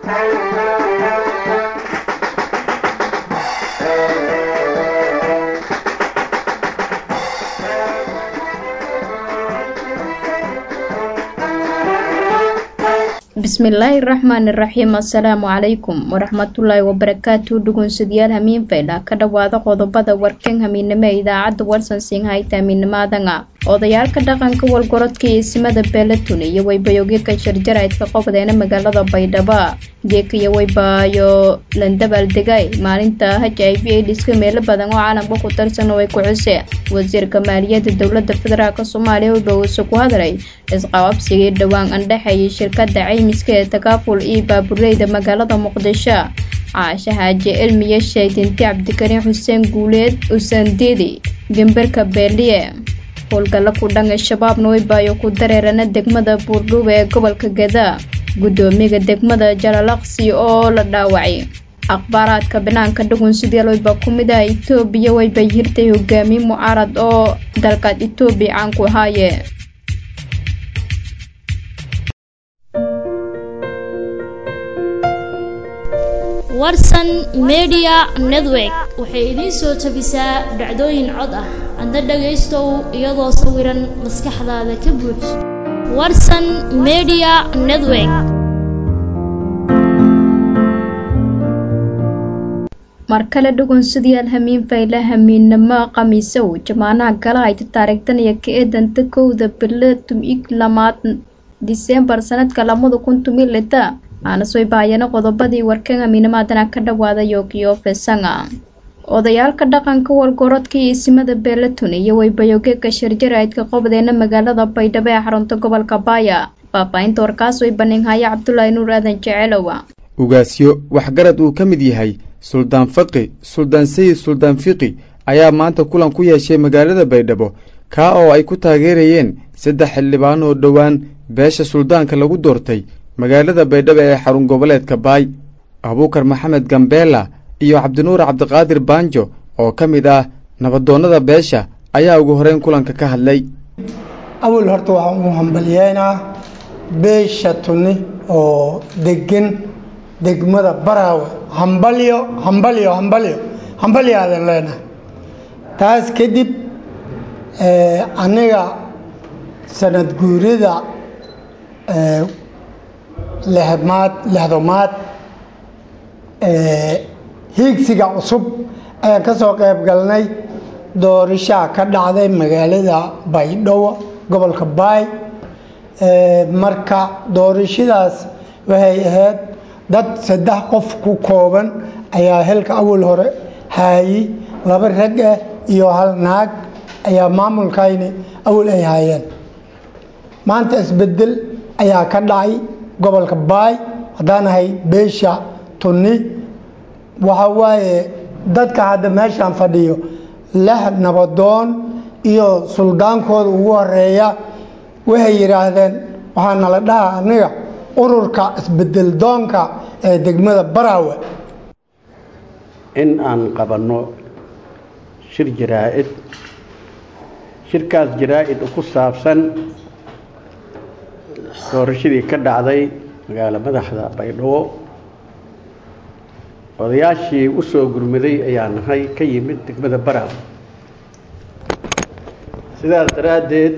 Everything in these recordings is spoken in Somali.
bismillaahi raxmaani raxiim assalaamu calaykum waraxmatullaahi wabarakaatu dhugunsadyaal hamiin faydha ka dhowaada qodobada warkan hamiinimo ee idaacadda warsan siinhayta hamiinimaadanga odayaalka dhaqanka walgorodka iyo isimada beelatun iyo waybayogika jarjaraydka qobdeena magaalada baydhabo geeka iyo waybaayo landabaaldegay maalinta h i v aidiska meelo badan oo caalamka ku tarsan oo ay ku xuse wasiirka maaliyadda dowlada federaalk soomaaliya wuxuu uuse ku hadlay isqababsigii dhowaan andhexeeyay shirkada caymiska ee takaaful iyo baabureyda magaalada muqdisho caashe xaaji cilmiya shaydinti cabdikariin xuseen guuleed usandiidi gembarka beeliye howlgalla ku dhanay shabaabna waybaayo ku dareerana degmada buurdhuuba ee gobolka gada guddoomiyaga degmada jalalaqsi oo la dhaawacay akhbaaraadka banaanka dhugun sidii wayba ku mid ah itoobiya waybay hirtay hogaamiye mucaarad oo dalkaad itoobiya caan ku ahaaye warsan media network waxay idiin soo tabisaa dhacdooyin cod ah adna dhagaystow iyadoo sawiran maskaxdaada ka buuj warsan media network mar kale dhugunsidayaal hamiin fayla hamiinnimo khamiisow jamaanaha gala hayta taariikhdan iyo ka eedanta kowda bilo tumig lamaad diseembar sanadka lamada kun tumi lita aanas way baayana qodobadii warkan hamiinimaadana ka dhawaada yogiyo fesanga odayaalka dhaqanka walgorodka iyo isimada beelatun iyo waybayogeeka sharjaraydka qobdeena magaalada baydhabo ee xarunta gobolka baaya faahfaahinta warkaas way baninhaya cabdulaahi nuur aadan jeceelowa ugaasyo waxgarad uu ka mid yahay suldaan faqi suldaan sayid suldaan fiqi ayaa maanta kulan ku yeeshay magaalada baydhabo kaa oo ay ku taageerayeen saddex xildhibaan oo dhowaan beesha suldaanka lagu doortay magaalada baydhabo ee xarun goboleedka baay abuukar maxamed gambeela iyo cabdinuur cabdiqaadir baanjo oo ka mid ah nabadoonnada beesha ayaa ugu horeyn kulanka ka hadlay awal horta waxaan u hambalyeynaa beesha tunni oo degan degmada baraawe hambalyo hambalyo hambalyo hambalyo aadan leenahay taas kadib aniga sanad guurida lehmaad lehdomaad hiigsiga cusub ayaan ka soo qayb galnay doorishaa ka dhacday magaalada baydhabo gobolka baay marka doorashadaas waxay ahayd dad saddex qof ku kooban ayaa helka awal hore haayi laba rag ah iyo hal naag ayaa maamulkayni awal ay haayeen maanta isbedel ayaa ka dhacay gobolka baay haddaan ahay beesha tunni waxa waaye dadka hadda meeshaan fadhiyo lix nabadoon iyo suldaankooda ugu horeeya waxay yidhaahdeen waxaa nala dhaha aniga ururka isbedel doonka ee degmada baraawe in aan qabanno shir jaraa-id shirkaas jaraa-id ku saabsan doorashadii ka dhacday magaalo madaxda baydhabo odayaashii u soo gurmaday ayaa nahay ka yimid degmada baraawe sidaas daraaddeed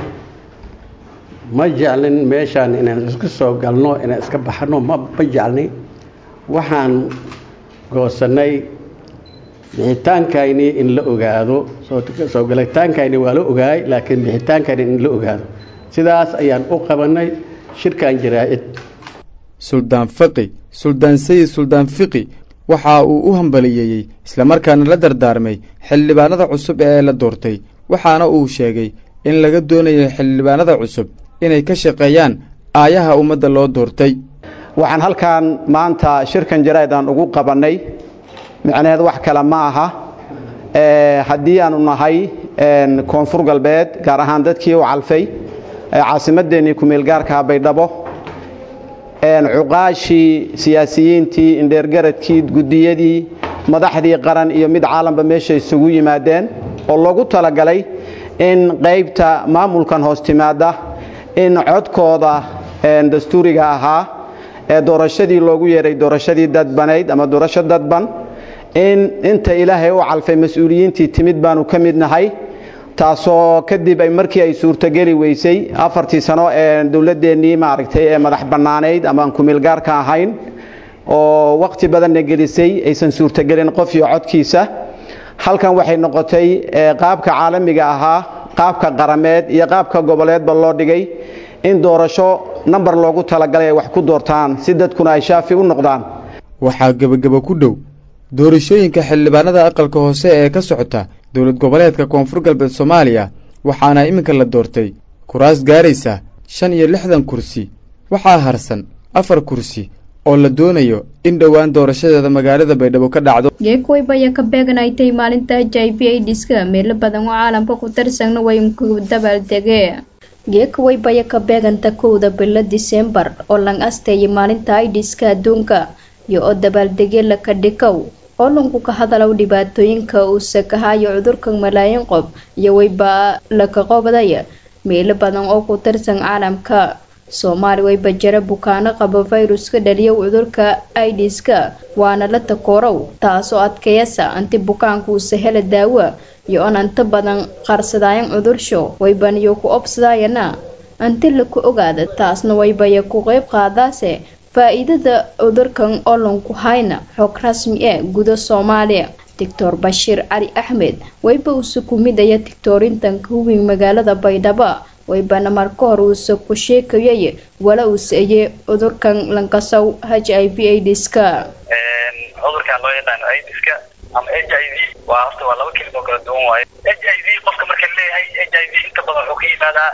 ma jeclin meeshaan inaan isku soo galno inaan iska baxno ma ma jeclni waxaan goosannay bixitaankayni in la ogaado soo galitaankayni waa la ogaay laakiin bixitaankayni in la ogaado sidaas ayaan u qabannay shirkan jaraa-id suldaan faqi suldaan sayid suldaan fiqi waxa uu u hambaliyeeyey islamarkaana la dardaarmay xildhibaanada cusub ee la doortay waxaana uu sheegay in laga doonayo xildhibaanada cusub inay ka shaqeeyaan aayaha ummadda loo doortay waxaan halkan maanta shirkan jaraa-id aan ugu qabannay micnaheed wax kale ma aha haddii aanu nahay koonfur galbeed gaar ahaan dadkii u calfay caasimadeennii kumeelgaarkaha baydhabo cuqaashii siyaasiyiintii indheergaradkii gudiyadii madaxdii qaran iyo mid caalamka meesha isugu yimaadeen oo loogu talagalay in qaybta maamulkan hoos timaada in codkooda dastuuriga ahaa ee doorashadii loogu yeeray doorashadii dadbanayd ama doorasho dadban in inta ilaahay u calfay mas-uuliyiintii timid baanu ka mid nahay taasoo kadib ay markii ay suurtogeli weysay afartii sano ee dowladeennii maaragtay ee madax bannaanayd ama aan kumilgaarka ahayn oo waqti badanna gelisay aysan suurtogelin qof iyo codkiisa halkan waxay noqotay qaabka caalamiga ahaa qaabka qarameed iyo qaabka goboleedba loo dhigay in doorasho namber loogu talagalay ay wax ku doortaan si dadkuna ay shaafi u noqdaan waxaa gebageba ku dhow doorashooyinka xildhibaanada aqalka hoose ee ka socota dowlad goboleedka koonfur galbeed soomaaliya waxaana iminka la doortay kuraas gaaraysa shan iyo lixdan kursi waxaa harsan afar kursi oo la doonayo in dhowaan doorashadeeda magaalada baydhabo ka dhacdo geekuwaybaya ka beeganaytay maalinta h i v aidiska meelo badan oo caalamka ku tirsanna way ku dabaaldegee geekuwaybaya ka beeganta kowda bilo disembar oo lang asteeyay maalinta aidiska adduunka iyo oo dabaaldegye laka dhikow oo lanku ka hadalow dhibaatooyinka uu sakahayo cudurka malaayiin qof iyo wayba laka qobdaya meelo badan oo ku tirsan caalamka soomaali wayba jira bukaano qaba fayruska dhaliyow cudurka aidiska waana la takoorow taasoo adkeeyasa anti bukaanku uuse hela daawo iyo on anta badan qarsadaayan cudursho waybaniyo ku obsadaayana anti laku ogaada taasna waybaya ku qeyb qaadaase faa-iidada cudurkan oo lanku hayna xog rasmi ee guda soomaaliya doctor bashiir cali axmed wayba uuse ku midaya tictoorintanka huwing magaalada baydhabo waybana marka hore uuse ku sheekayay wala uuse eye cudurkan lankasow h i v aidiska cudurkan loo yaqaano aidiska ama h i v waa horta waa laba kelimo kala duwan waaye h i v qofka marka leeyahay h i v inta badan wuxuu ka yimaadaa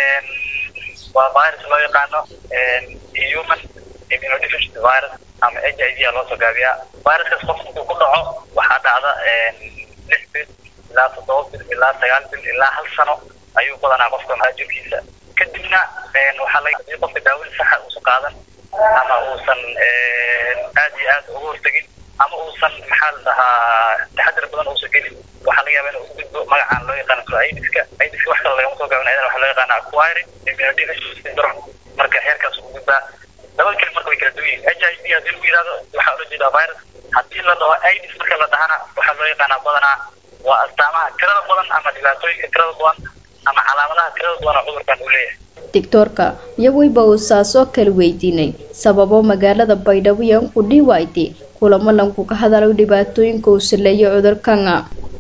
waa virus loo yaqaano human immunodeficiency virus ama h i v a loo soo gaabiyaa viruskaas qofka intuu ku dhaco waxaa dhacda lix bil ilaa toddoba bil ilaa sagaal bil ilaa hal sano ayuu badanaa qofka maajirkiisa kadibna waxaa laga hadii qofka daawada saxa uusan qaadan ama uusan aad iyo aad uga hortegin ama uusan maxaa la dhahaa taxadar badan uusan gelin waxaa laga yaabaa inuu u gudbo magacaan loo yaqaano soo aidiska aidiska wax kale lagama soo gaabin ayadana waxaa loo yaqaana acquiring immunodeficiency syndrome marka heerkaas u gudbaa laba keli marka way kala duwan yihin h i v haddii lagu yihahdo waxaa ula jeedaa virus haddii la dhaho aids marka la dhahana waxaa loo yaqaanaa badanaa waa astaamaha tirada badan ama dhibaatooyinka tirada badan ama calaamadaha tirada badan oo cudurkan uu leeyahay doctoorka iyo wayba uu saasoo kala weydiinay sababo magaalada baydhabo iyo ku dhiwaaytay kulamo lanku ka hadalo dhibaatooyinka uu saleeyo cudurkana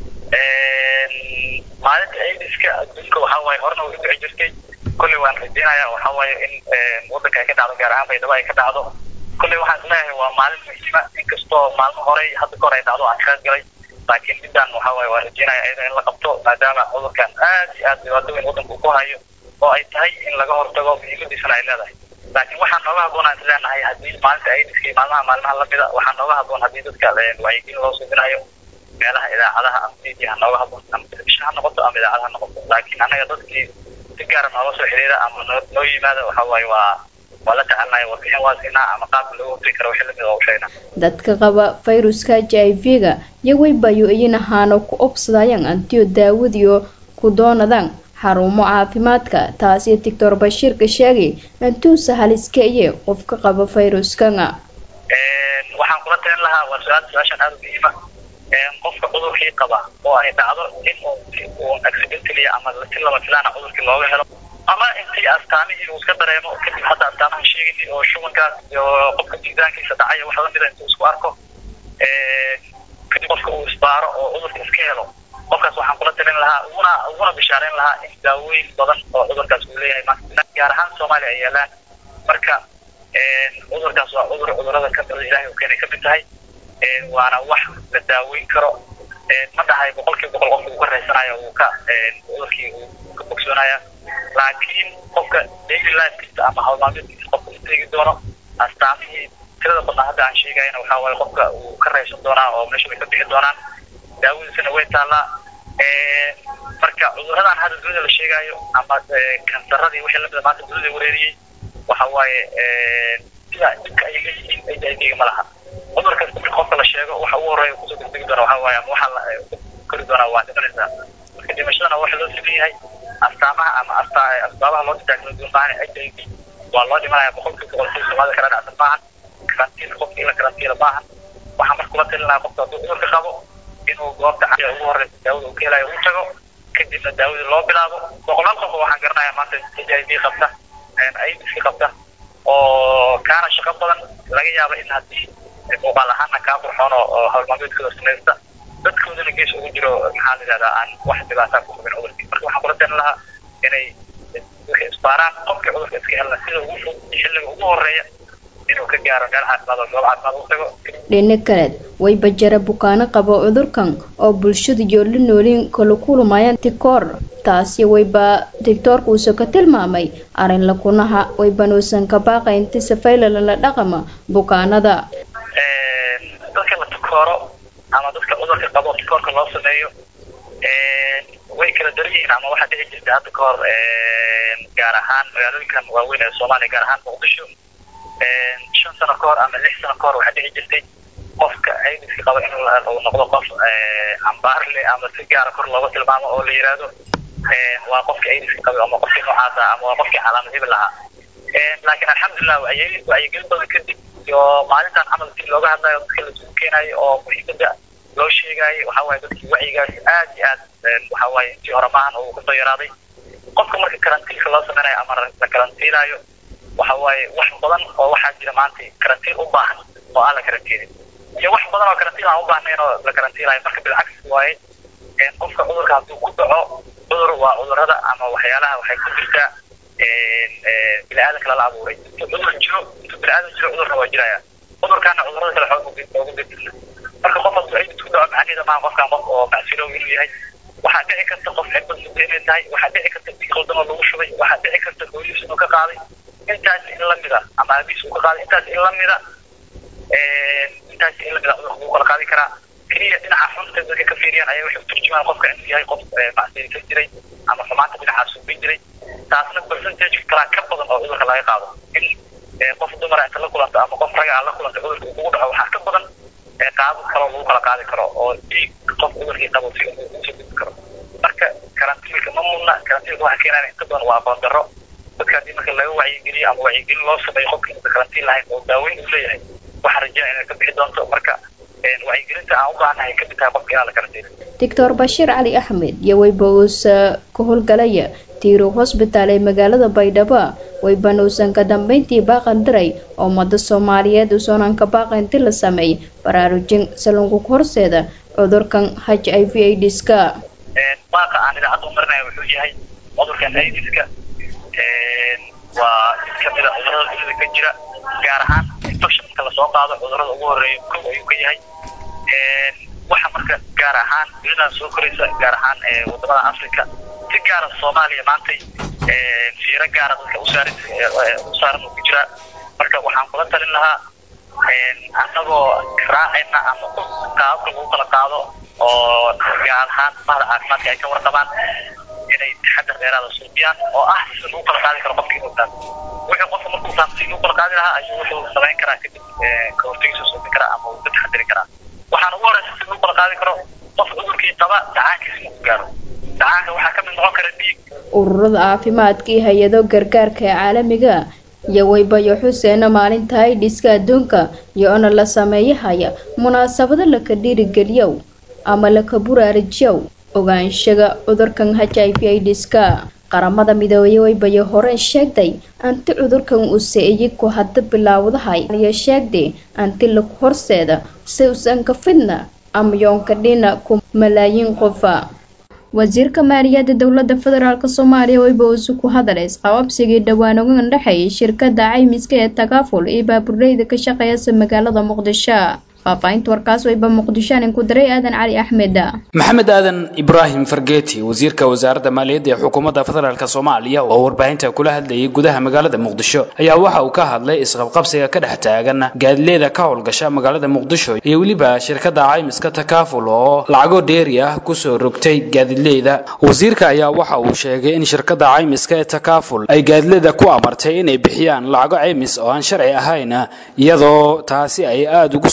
maalinta aidiska adduunka waxaa waaye horena way u dhici jirtay kolley waan rajeynayaa waxaa waaye in waddanka ay ka dhacdo gaar ahaan baydhabo ay ka dhacdo kolley waxaan isleeyahay waa maalin muhiima inkastoo maalmo horey hadda kahor ay dhacdo aan kaga galay laakiin midaan waxaa waaye waan rajeynaya iyada in la qabto maadaama cudurkan aad iyo aad dhibaato weyn waddanka uu ku hayo oo ay tahay in laga hortago muhiimadiisana ay leedahay laakiin waxaa nooga haboon aan isleenahay haddii maalinta aidiska iyo maalmaha maalmaha lamida waxaa nooga haboon haddii dadka wacyigelin loo suubinayo meelaha idaacadaha ama media ha nooga haboon ama telefishin ha noqoto ama idaacad ha noqoto laakiin annaga dadkii si gaara nooga soo xiriira ama noo noo yimaada waxaa waaye waa waa la tacalnaya warbixin waa siinaa ama qaabka looga hortagi karo wixii lamid waa u sheegnaa dadka qaba fayruska h i v-ga iyo waybayo iyin ahaano ku obsadayaan antiyo daawadiyo ku doonadaan xarumo caafimaadka taasi doctor bashiirka sheegay antuusa haliska iyo qofka qaba fayruskana waxaan kula talin lahaa waa su-aal su-aashan aada u muhiima qofka cudurkii qaba oo ay dhacdo in uu si uu accidentally ama si lama filaana cudurkii looga helo ama intii astaamihii uu iska dareemo kadib hadda astaamaha sheegayni oo shubankaas iyo qofka miisaankiisa dhacay wax lamida intuu isku arko kadib qofka uu isbaaro oo cudurka iska helo qofkaas waxaan kula talin lahaa uguna uguna bishaareyn lahaa in daawooyin badan oo cudurkaas uu leeyahay maanta gaar ahaan soomaaliya ay yaalaan marka cudurkaas waa cudur cudurada ka mida ilahay uu keenay kamid tahay waana wax la daaweyn karo ma dhahay boqolkiiba boqol qofka uu ka raysanayo uu ka cudurkii uu ka bogsoonaya laakiin qofka daily lifekiisa ama hawlmaalmeedkiisa qofka uu teegi doono astaamihii tirada badnaa hadda aan sheegayana waxaa waaye qofka uu ka raysan doonaa oo meesha way ka bixi doonaan daawadiisana way taallaa marka cuduradan hadda dunida la sheegayo ama kansaradii wixii lamida maanta dunida wareeriyey waxa waaye sida dhibka ay leeyihiin h i v-ga ma laha cudur kasta marka qofka la sheego waxa ugu horeeya kusoo degdegi doona waxa waaye ama waxaa la kori doonaa waa dhimanaysaa marka dhimashadana waxa loo sameeyahay astaamaha ama asta asbaabaha loo ditaagno duumaahan h i v waa loo dhimanaya boqolkiiba boqol si soomaalida kala dhacsan maahan karantiil qofka in la karantiila maahan waxaa marka kula talin lahaa qofka hadduu cudurka qabo inuu goobta cadiga ugu horeysa daawada uu ka helayo uu tago kadibna daawadii loo bilaabo boqolaal qof waxaan garanayaa maanta h i v qabta aidiska qabta oo kaana shaqo badan laga yaaba in haddii muuqaal ahaana kaa qurxoon oo howlmaameedkooda samaysta dadkoodana gees ugu jiro maxaa la yidhahdaa aan wax dhibaataa ku qabin cudurkii marka waxaan kula talin lahaa inay isbaaraan qofkii cudurka iska helna sida ugu fog xilliga ugu horeeya inuu ka gaaro meel caafimaad oo goob caafimaad u tago dhinac kaleed wayba jara bukaano qabo cudurkan oo bulshada iyo la nooliin kala kulmayaan tikoor taasi wayba doctoorkuusa ka tilmaamay arrin lakunaha waybanuusan ka baaqay inti safayla la dhaqama bukaanada dadka la tikooro ama dadka cudurka qabo tikoorka loo sameeyo way kala daran yihiin ama waxaa dhici jirta hadda ka hor gaar ahaan magaalooyinkan waaweyn ee soomaaliya gaar ahaan muqdisho shan sano ka hor ama lix sano ka hor waxaa dhici jirtay qofka aidiska qaba inuu uu noqdo qof cambaarle ama si gaara kor looga tilmaamo oo la yidhaahdo waa qofka aidiska qabay ama qofkii noocaasa ama waa qofkii calaamad hibil lahaa laakiin alxamdulilah wacyigelin badan kadib iyo maalintan camal si looga hadlayo dadka laisugu keenayo oo muhiimada loo sheegaayo waxa waaye dadkii wacyigaas aad iyo aad waxa waaye intii hore maahan uu kasoo yaraaday qofka marka karantiilka loo sameynayo ama la karantiilaayo waxa waaye wax badan oo waxaa jira maanta karantiil u baahan oo aan la karantiilin iyo wax badan oo karantiil aan u baahnayn oo la karantiilayo marka bilcagsi waaye qofka cudurka hadduu ku dhaco cudur waa cudurada ama waxyaalaha waxay ku jirtaa bini-aadanka lala abuuray intuu cudur jiro intuu bini-aadan jiro cudurna waa jiraya cudurkaana cudurada kale xoog ugu dirtirna marka qof hadduu aidis ku dhaco macnaheeda maaha qofkan qof oo macsilow inuu yahay waxaa dhici karta qof xibad muddo inay tahay waxaa dhici karta si qaldan oo lagu shubay waxaa dhici karta hooyadiis inuu ka qaaday intaas in lamida ama aabiis uu ka qaaday intaas in lamida intaas in lamida cudurka lagu kala qaadi karaa keliya dhinaca xunta dadka ka fiiriyaan ayaa waxay uturjumaan qofka inuu yahay qof macsiyaysan jiray ama xumaanta dhinacaas suubin jiray taasna percentage kalaa ka badan oo cudurka laga qaado in qof dumara inta la kulanto ama qof raga la kulanta cudurka uu kugu dhaco waxaa ka badan qaabo kaloo lagu kala qaadi karo oo dhiig qof cudurkii qabo si uu usoo gudbi karo marka karantiilka ma mudna karantiilka waxaa keenaya inta badan waa aqoon darro dadka haddii marka laga wacyigeliyo ama wacyigelin loo sameeyo qofka inta karantiin lahayn oo daaweyn uu leeyahay waxaa rajaa inay ka bixi doonto marka wacyigelinta aan u baahanahay kamid tahay qofka inaan la karantiino doctor bashiir cali axmed iyo wayba uusa ka howlgalaya tiiro hosbitaal ee magaalada baydhabo waybanuusan ka dambeyntii baaqan diray oo ummada soomaaliyeed uusanan ka baaqan inti la sameey baraarujin salunku horseeda cudurkan h i v aidiska baaqa aan idaacadda u marinaya wuxuu yahay cudurkan aidiska waa mid kamid a cudurada dunida ka jira gaar ahaan infection marka lasoo qaado cudurada ugu horeeya kow ayuu ka yahay waxa marka gaar ahaan dunidan soo koraysa gaar ahaan wadamada africa si gaara soomaaliya maantay fiiro gaara dadka usaaran usaaran uu ku jiraa marka waxaan kula talin lahaa annagoo raacayna ama qaababka lagu kala qaado oo gaar ahaan bahda caafimaadka ay ka warqabaan inay taxadar dheeraada suubiyaan oo ah si lagu kala qaadi karo qofka inuu taas wuxuu qofka markuu taas si lagu kala qaadi lahaa ayuu wuxuu samayn karaa kadib ka hortagiisa suubin karaa ama uu ka taxadari karaa waxaan ugu horeysa si lagu kala qaadi karo qof cudurkii qaba dacaankiisa inuu gaaro dacaanka waxaa kamid noqon kara dhiig ururada caafimaadka iyo hay-ado gargaarka ee caalamiga iyo waybayo xuseena maalinta aidiska adduunka iyo ona la sameeyahaya munaasabado laka dhiirigeliyow ama laka buraarijiyow ogaanshaga cudurkan h i v aidiska qaramada midoobey waybayo hore sheegday anti cudurkan use iyagu hadda bilaawdahay iyo sheegday anti laku horseeda si usan ka fidna ama yoonka dhina ku malaayiin qofa wasiirka maaliyadda dowladda federaalk soomaaliya wayba uusu ku hadalay isqababsigii dhowaan uga dhexeeyay shirkada caymiska ee tagaaful iyo baaburleyda ka shaqeeyasa magaalada muqdisho faahfaahinta warkaas wayba muqdishoanin ku daray aadan cali axmed maxamed aadan ibraahim fargeeti wasiirka wasaaradda maaliyadda ee xukuumadda federaalk soomaaliya oo warbaahinta kula hadlayay gudaha magaalada muqdisho ayaa waxa uu ka hadlay isqabqabsiga ka dhex taagan gaadileeda ka howlgasha magaalada muqdisho iyo weliba shirkada caymiska takaaful oo lacago dheeri ah kusoo rogtay gaadileeda wasiirka ayaa waxa uu sheegay in shirkada caymiska ee takaaful ay gaadileeda ku amartay inay bixiyaan lacago caymis oo aan sharci ahayn iyadoo taasi ay aada ugu soo horjeed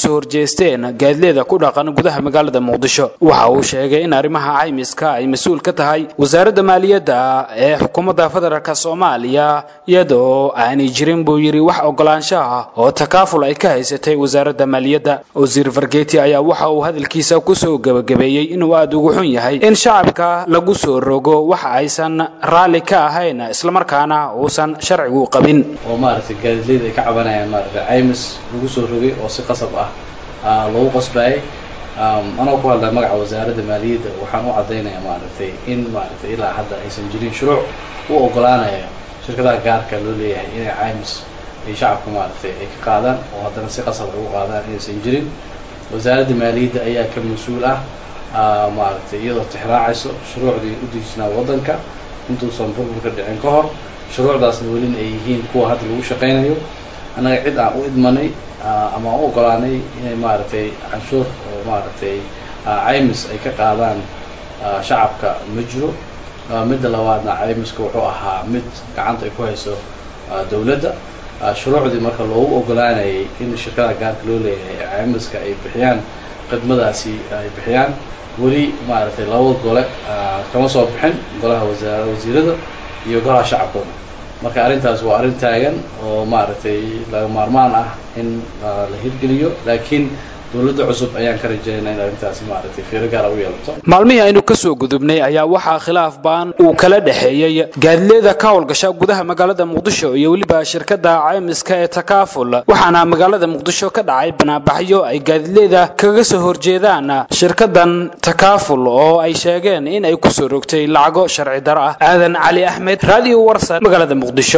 geysteen gaadileeda ku dhaqan gudaha magaalada muqdisho waxa uu sheegay in arrimaha caymiska ay mas-uul ka tahay wasaaradda maaliyadda ee xukuumadda federaalk soomaaliya iyadoo aanay jirin buu yidhi wax ogolaanshaha oo takaaful ay ka haysatay wasaaradda maaliyadda wasiir fargeeti ayaa waxa uu hadalkiisa kusoo gebagabeeyey inuu aada ugu xun yahay in shacabka lagu soo rogo wax aysan raalli ka ahayn islamarkaana uusan sharcigu qabin oo maaragtay gaadiidleyda ay ka cabanayaan maaragtay caymis lagu soo rogay oo si qasab ah lagu qasbayay anoo ku hadlaa magaca wasaaradda maaliyadda waxaan u caddaynayaa maaragtay in maaragtay ilaa hadda aysan jirin shuruuc u ogolaanaya shirkadaha gaarka loo leeyahay inay caymis ay shacabka maaragtay ay ka qaadaan oo haddana si qasab ay u qaadaan inaysan jirin wasaaradda maaliyadda ayaa ka mas-uul ah maaragtay iyadoo tixraacayso shuruucdii u dejisnaa waddanka intuusan burburka dhicin ka hor shuruucdaasna welina ay yihiin kuwa hadda lagu shaqaynayo annaga cid aan u idmanay ama aan u ogolaanay inay maaragtay canshuur oo maaragtay caymis ay ka qaadaan shacabka ma jiro midda labaadna caymiska wuxuu ahaa mid gacanta ay ku hayso dowladda shuruucdii marka loogu ogolaanayay in shirkada gaarka loo leeyahay caymiska ay bixiyaan khidmadaasi ay bixiyaan weli maaragtay labada gole kama soo bixin golaha wasaar wasiirada iyo golaha shacabkooda marka arrintaas waa arrin taagan oo maaragtay laga maarmaan ah in la hirgeliyo laakiin dowladda cusub ayaan ka rajeynaa in arrintaasi maaragtay fiiro gaara u yeelato maalmihii aynu ka soo gudubnay ayaa waxaa khilaaf baan uu kala dhexeeyey gaadileeda ka howlgasha gudaha magaalada muqdisho iyo weliba shirkadda caymiska ee takaaful waxaana magaalada muqdisho ka dhacay banaabaxyo ay gaadileeda kaga soo horjeedaan shirkadan takaaful oo ay sheegeen in ay kusoo rogtay lacago sharci daro ah aadan cali axmed radio warsan magaalada muqdisho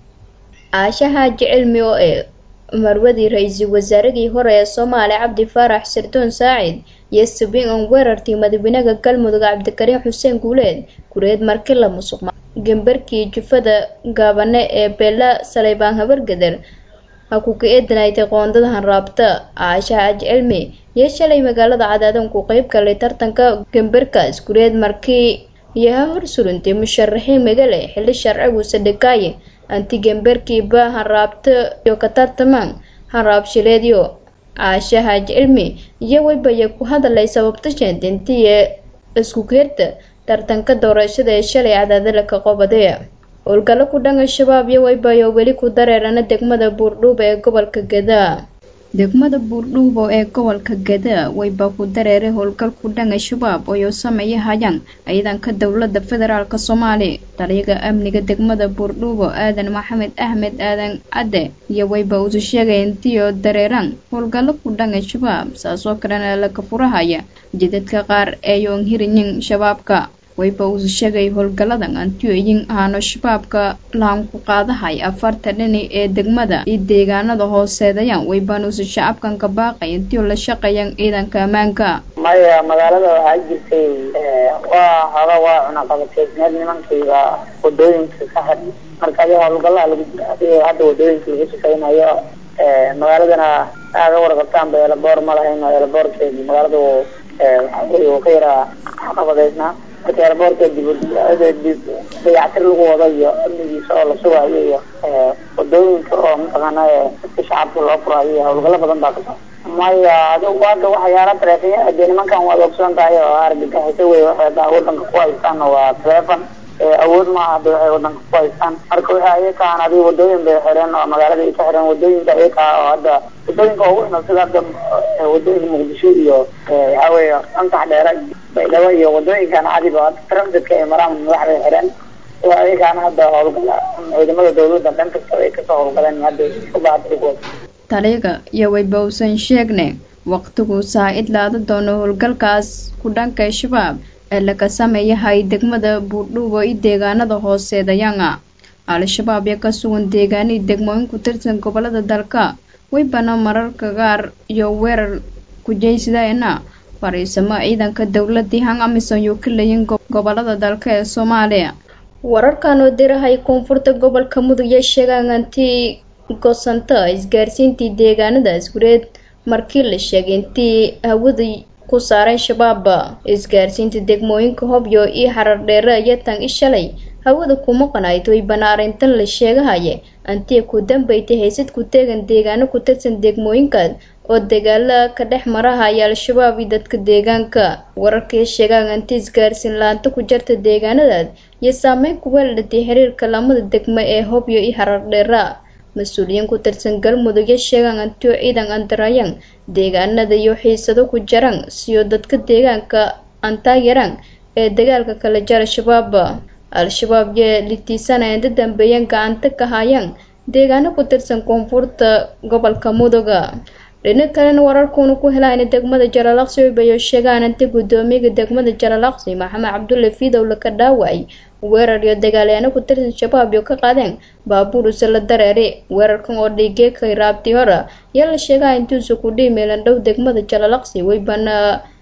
caashaha jecelmi oo ee marwadii ra-iisul wasaaradii hore ee soomaaliya cabdi faarax sirdoon saacid iyo subin on weerartii madaxweynaha galmudug cabdikariin xuseen guuleed kureed marki la musuq gembarkii jufada gaabane ee beela saleybaan habargader ha ku ka-eedanaytay qoondadahan raabta caashaha ajcelmi iyo shalay magaalada cadaadan ku qeyb galay tartanka gembarkaas kureed markii iyo ha horsurintay musharaxiin magale xilli sharciguusa dhigaaye anti gembarkiiba hanraabto iyo ka tartamaan hanraabshileedyo caashaha cilmi iyo weybaya ku hadalay sababta sheendintiye isku geerta tartanka doorashada ee shalay cadaadala ka qobadee howlgallo ku dhan al-shabaab iyo weybayo weli ku dareerana degmada buurdhuuba ee gobolka gadaa degmada buurdhuubo ee gobolka gadaa weyba ku dareeray howlgal ku dhan al-shabaab oo sameeyahayaan ciidanka dowlada federaalk soomaaliya taliyaga amniga degmada buurdhuubo aadan maxamed axmed aadan cadde iyo weyba usu sheegay intiyo dareeraan howlgallo ku dhan al-shabaab saasoo kalena laga furahaya jidadka qaar ee yoon hiriyin shabaabka weyba usu sheegay howlgalladan antiyooyin ahaano shabaabka lahan ku qaadahay afarta dhini ee degmada iyo deegaanada hooseedayaan weybanuusu shacabkan ka baaqay intiyo la shaqeeyaan ciidanka ammaanka maya magaalada waxaa jirtay waa hada waa cunaqabateed meel nimankayga wadooyinka ka xir marka adi howlgallaa lagu jira hadda wadooyinka lagu shaqeynayo magaaladana aaga warqabtaan ba eelaboor ma lahayn eelaboorkeedi magaalada waxaa wey uu ka yaraa caqabadeysnaa marka eelaboorka dib dayactir lagu wado iyo amnigiisa oo la sugayo iyo wadooyinka oo mataqaana dadka shacabka loo furayo iyo howlgallo badan baa kasoo maya adigu hadda waxyaala taleefanya dee nimankan waad ogsoon tahay oo argagixisa wey waxay hadda wadanka ku haystaan waa taleefon awood maaha hadda waxay wadanka ku haystaan marka waxay ayakaan adiga wadooyin bay xireen oo magaalada ay ka xireen wadooyinka ayakaa oo hadda wadooyinka ugu xun sida hadda wadooyinka muqdisho iyo waxaa weeye antax dheera baydhabo iyo wadooyinkan cadiba hadda transitka ay maraan madaxday xireen oo ayakaana hadda howlgala ciidamada dawladda dhan kasta ay kasoo howlgaleen hadda ubaadrigooda taliyaga iyo weyba uusan sheegne waqtigu saa-id laada doono howlgalkaas ku dhanka shabaab ee laga sameeyahay degmada buurdhuubo iyo deegaanada hooseedayanga al-shabaab ee ka sugan deegaanihii degmooyin ku tirsan gobolada dalka weybana mararka qaar iyo weerar kujaysadayna fariisamo ciidanka dowladii hang amisom yuu ka leeyin gobolada dalka ee soomaaliya wararkan oo dirahay koonfurta gobolka mudug iyo sheegaan antii gosanta isgaarsiintii deegaanadaas gureed markii la sheegay intii hawada ku saaray shabaab isgaarsiinta degmooyinka hobyo iyo xarar dheere iyo tan ishalay hawada kuma qanayd way banaarintan la sheegahaya antiya ku dambeysay haysad ku teegan deegaano ku tirsan degmooyinkaas oo dagaala ka dhex marahaya al-shabaab iyo dadka deegaanka wararkii sheegaan anti isgaarsiin la-aanta ku jirta deegaanadaas iyo saameyn ku weeladhatay xiriirka lamada degmo ee hobyo iyo harardheera mas-uuliyiin ku tirsan galmudug iyo sheegaan antiyo ciidan andarayaan deegaanada iyo xiisado ku jiraan siyo dadka deegaanka aan taageeraan ee dagaalka kala jara shabaab al-shabaab yee litiisana inta dambeeyeen gacanta ka hayaan deegaano ku tirsan koonfurta gobolka muduga dhinac kalena wararkuuna ku helaan degmada jalalaqsi bayo sheegaan inta guddoomiyaga degmada jalalaqsi maxamed cabdulle fiidow laka dhaawacay weerar iyo dagaalyaano ku tirsan shabaab iyo ka qaadeen baabuur isla dareere weerarkan oo dhiigee kay raabtii hore ayaa la sheegaa intuusa ku dhiimeelan dhow degmada jalalaqsi weybana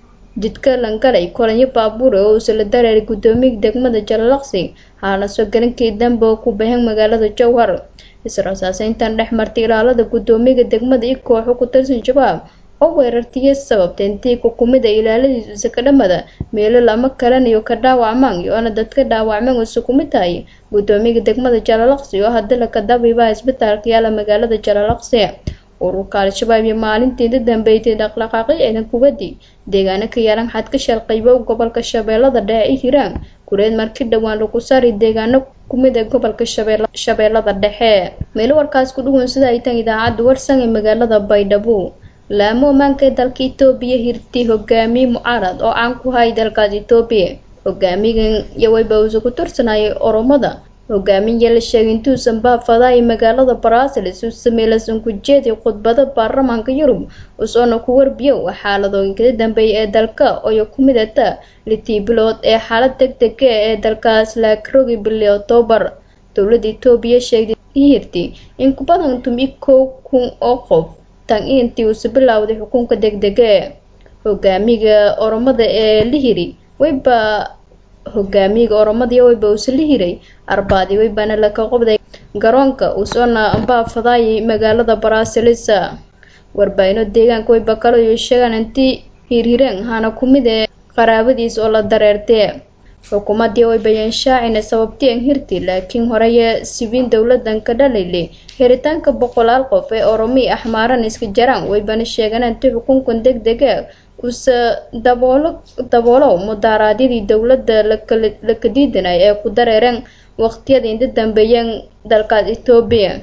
jidka langalay kolanyo baabuur oo isla dareeray guddoomiyaga degmada jalalaqsi haana soo galinkii dambe oo ku baxeen magaalada jowhar israsaaseyntan dhex martay ilaalada guddoomiyaga degmada iyo kooxo ku tirsan shabaab oo weerartiya sababtay intii kukumida ilaaladiisu sakadhamada meelo lama kalanayo ka dhaawacmaan iyo-ana dadka dhaawacmeen oo sukumid tahay guddoomiyaga degmada jalalaqsi oo hadda laka dabiibaha isbitaalka yaala magaalada jalalaqsi ururka al-shabaab iyo maalintii inta dambeeytay dhaqdhaqaaqyo ciidan kubadi deegaano ka yaalan xadka shalqaybo gobolka shabeellada dhexe i hiiraan kureed markii dhowaan lagu saari deegaano kumid ee gobolka shabeellada dhexe meelo warkaas ku dhuwan sida ay tan idaacadda warsan ee magaalada baydhabo laamo ammaanka ee dalka etoobiya hirtay hogaamiye mucaarad oo caan ku hay dalkaas etoobiya hogaamigan yoweyba uusa ku tursanayay oromada hogaamiye la sheegay intuusan baafadaay magaalada barasilis uu sameeylasan ku jeediy khudbada baarlamaanka yurub usoona ku warbiyo xaaladooyinkada dambeeya ee dalka oyo ku midata litii bilood ee xaalad deg dega ee dalkaas laakrogi bili octoobar dowladda etoobiya sheegtay hirti in ku badan tumi kow kun oo qof tan intii uusa bilowday xukunka deg dega hogaamiga oromada ee lihiri weyba hogaamiyaga oromadiya weyba uusa la hiray arbaadi weybana laka qobday garoonka uusoona baafadaayay magaalada barasilis warbaaino deegaanka weyba kaleyo sheegaan intii hirhireen hana ku mid ee qaraabadiis oo la dareertee xukuumadii weybayeen shaacina sababtii an hirti laakiin horeye sibiin dowladan ka dhalayle helitaanka boqolaal qof ee oromi axmaaran iska jaraan weybana sheegaan intii xukunkan deg dega uuse daboolo daboolow mudaaraadyadii dowladda laka diidanay ee ku dareereen waqtiyada inta dambeeyeen dalkaas etoobiya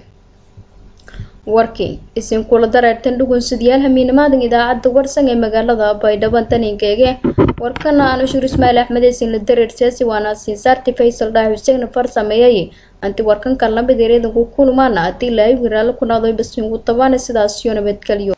warkii isinkula dareertan dhugunsidayaal hamiinimaadan idaacadda warsan ee magaalada baydhabo taninkeege warkana aan ushuur ismaail axmed eesin la dareer siyaasi waana siinsaarti faysal dhaah xuseen far sameeyay anti warkankan lamid ereedanku kulmaana haddii laayi wiraalo ku naadoy basiinku tabaana sidaasiyo nabadgelyo